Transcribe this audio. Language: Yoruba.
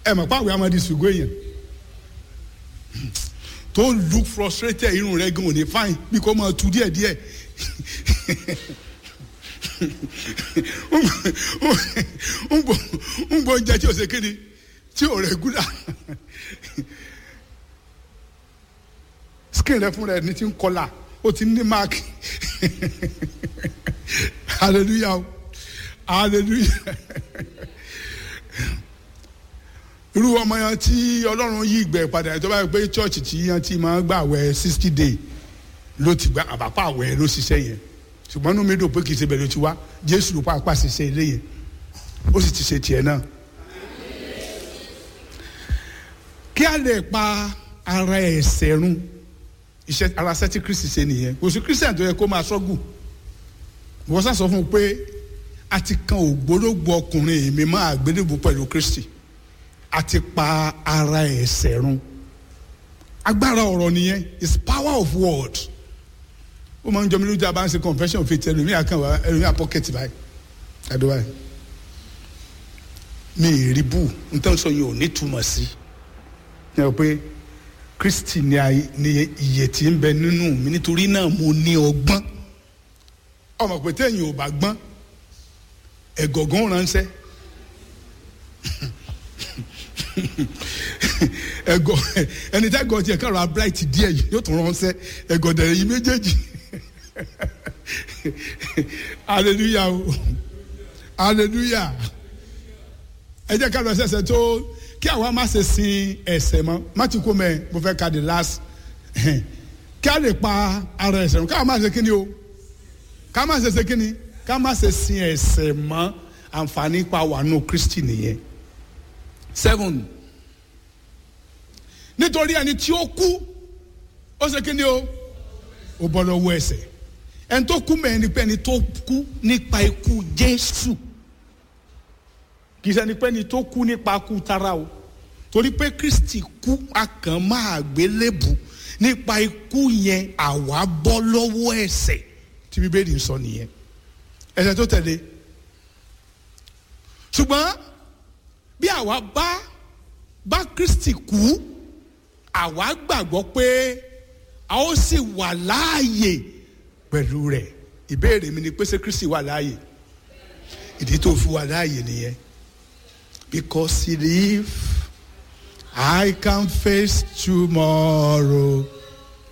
ẹ mọ̀ pé àwẹ̀ amadi ṣùgbọ́n èèyàn tó look frustrated irun rẹ̀ gan ò ní fine bí kò máa tu díẹ̀ díẹ̀ ń bọ̀ jẹ́ tí o ṣe kéde tí o rẹ̀ gúdà skin rẹ fún rẹ ní ti ń kọlà ó ti ní mark hallelujah o hallelujah irú ọmọ yẹn tí ọlọ́run yí ìgbẹ́ padà tó bá yẹ pé church tí yẹn ti máa gbà wẹ̀ sixty day ló ti gba àbápá àwẹ̀ ló ṣiṣẹ́ yẹn ṣùgbọ́n inú mi dùn pé kì í ṣe bẹ̀rẹ̀ tí wá jésù ló pàápàá ṣiṣẹ́ ilé yẹn ó sì ti ṣe tiẹ̀ náà. kí a lè pa ara ẹ̀ṣẹ̀ run iṣẹ́ ara ṣẹ́ tí kristi ṣe nìyẹn kò sí kristian tó yẹ kó máa ṣọ́gù wọ́n sá sọ fún un pé a ti kan ògbólógbò ọkùnrin mi máa gbélébùú pẹ̀lú kristi a ti pa ara ẹ̀ṣẹ̀ run agbára ọ̀rọ̀ nìyẹn is power of word ó máa ń jọ mi lójú àbá ń ṣe confession faith ẹlòmíà kan wá ẹlòmíà pocket báyìí ẹdọ báyìí mi ì rí bù nítorí sọ yìí ò ní túmọ̀ sí ẹ pé kristi ni iye tí ń bẹ nínú mi nítorí náà mo ní ọgbọ́n ọmọ pé téèyàn ò bá gbọ́n ẹ̀gọ̀gán ránṣẹ́ ẹgọ ẹni tí ẹgọ tiẹ káàrọ bright díẹ̀ yìí yóò tún ránṣẹ́ ẹgọ dẹrẹ yìí méjèèjì hallelujah o hallelujah ẹ jẹ́ ká lọ sẹsẹ tó kí àwa má ṣe sin ẹ̀ṣẹ̀ mọ́ má ti kó mẹ mo fẹ́ ka the last kí a lè pa ara ẹ̀ṣẹ̀ mọ́ ká má ṣe kíni o ká má ṣe ṣe kíni ká má ṣe sin ẹ̀ṣẹ̀ mọ́ àǹfààní pa wà nù kristi nìyẹn seven nítorí ẹni tí ó kú ó ṣe kíni o ó bọ́ lọ́wọ́ ẹ̀ṣẹ̀ ẹni tó kú mẹ́rin ni pé ẹni tó kú nípa ikú jésù kì í ṣẹni pé ẹni tó kú nípa kú tara o torí pé kristi kú akàn máa gbélébù nípa ikú yẹn àwa bọ́ lọ́wọ́ ẹ̀ṣẹ̀ tí bíbélì ń sọ nìyẹn ẹ̀ṣẹ̀ tó tẹ̀lé ṣùgbọ́n bí àwa bá bá kristi kú àwa gbàgbọ́ pé a ó sì wà láàyè pẹ̀lú rẹ̀ ìbéèrè mi ni pé ṣé kristi wà láàyè ìdí tó fi wà láàyè nìyẹn because he live I can face tomorrow